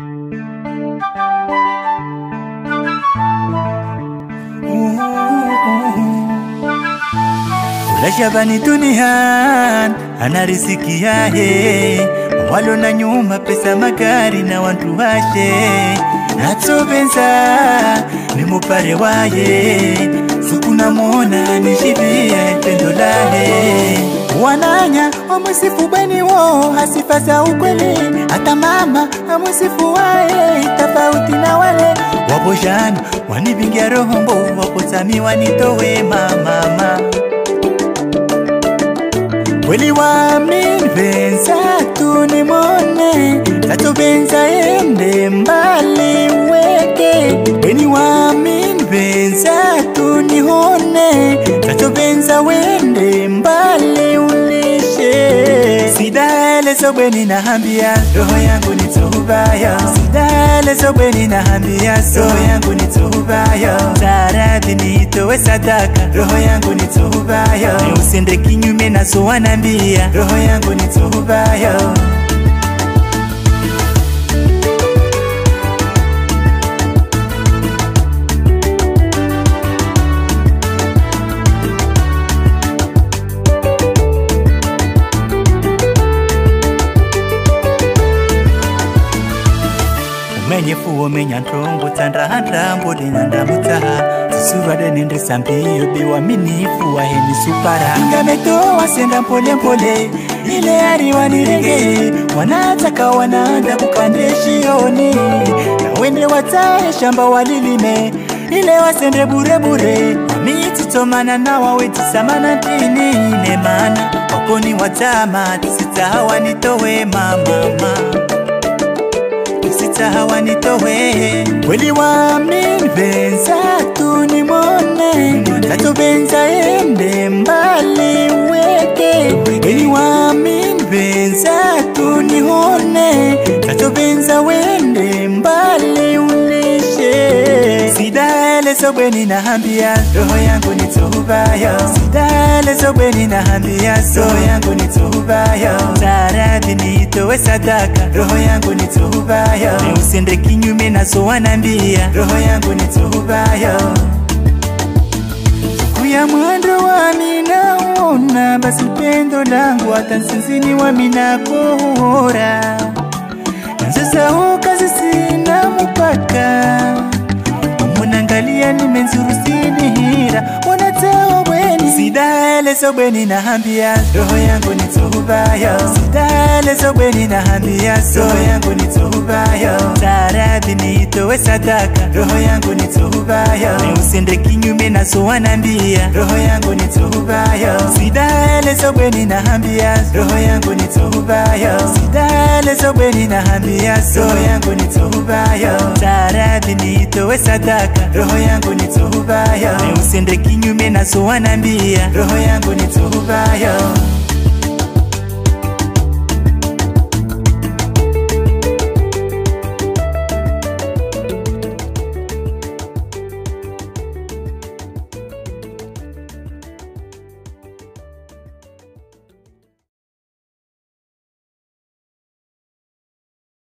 Rajabani duniani ana riziki yahe, walo na nyuma pesa magari na wantu washe natsobenza ni mupare waye sikuna mona nishibie pendo lahe wananya wamwisifu bweni wo hasifa za ukweli hata mama amwisifu wae tofauti na wale waboshana wanibingia roho mbovu wapotami wanitowe mamama Kweli waamini venza tu nimone tatu venza ende mbali weke Kweli waamini venza tu nihone tatu venza wende mbali ulishe Sidaelezo bweni nahambia roho yangu ni tubayo Sidaelezo bweni nahambia roho yangu ni tubayo Taradhi niitowe sadaka roho yangu ni tubayo Usende kinyume na so wanambia roho yangu ni tubayo umenye fuwo menya ntongo tandrahandra mbode nandamutaha zisuvade nende sambiyo biwaminifu waheni supara ingametoa senda mpolempole ile ari wanirege wanataka wanaanda kukande shioni na wende wataye shamba walilime ile wasende burebure wamititomana na wawetisamana tini nemana wakoni watama tisitaha wanitowe mamama sita wanitowe kweli waamini venza tu nimone tatu venza ende mbali weke kweli waamini venza tu nihone tatu venza wende mbali ulishe sidaelezo bweni nahambia roho yangu ni tubayo sidaelezo bweni nahambia roho yangu ni tubayo taradhi niitowe sadaka roho yangu ni tubayo usende kinyume na so wanambia roho yangu ni tubayo siku ya mwendo wami naona basi pendo langu hata nsinzini wami nakuhura nzosau kazi sina mupaka munangalia nimenzurusini wanatao bweni sidaelezo bweni nahambia roho yangu ni tubayo sidaelezo bweni nahambia roho yangu ni tubayo taradhi niitowe sadaka roho yangu ni tubayo usende kinyume na so wanambia roho yangu ni tubayo sidaelezo bweni nahambia roho yangu ni tubayo sidaelezo bweni nahambia roho yangu ni tubayo taradhi niitowe sadaka roho yangu ni tubayo usende kinyume na so wanambia roho yangu ni tubayo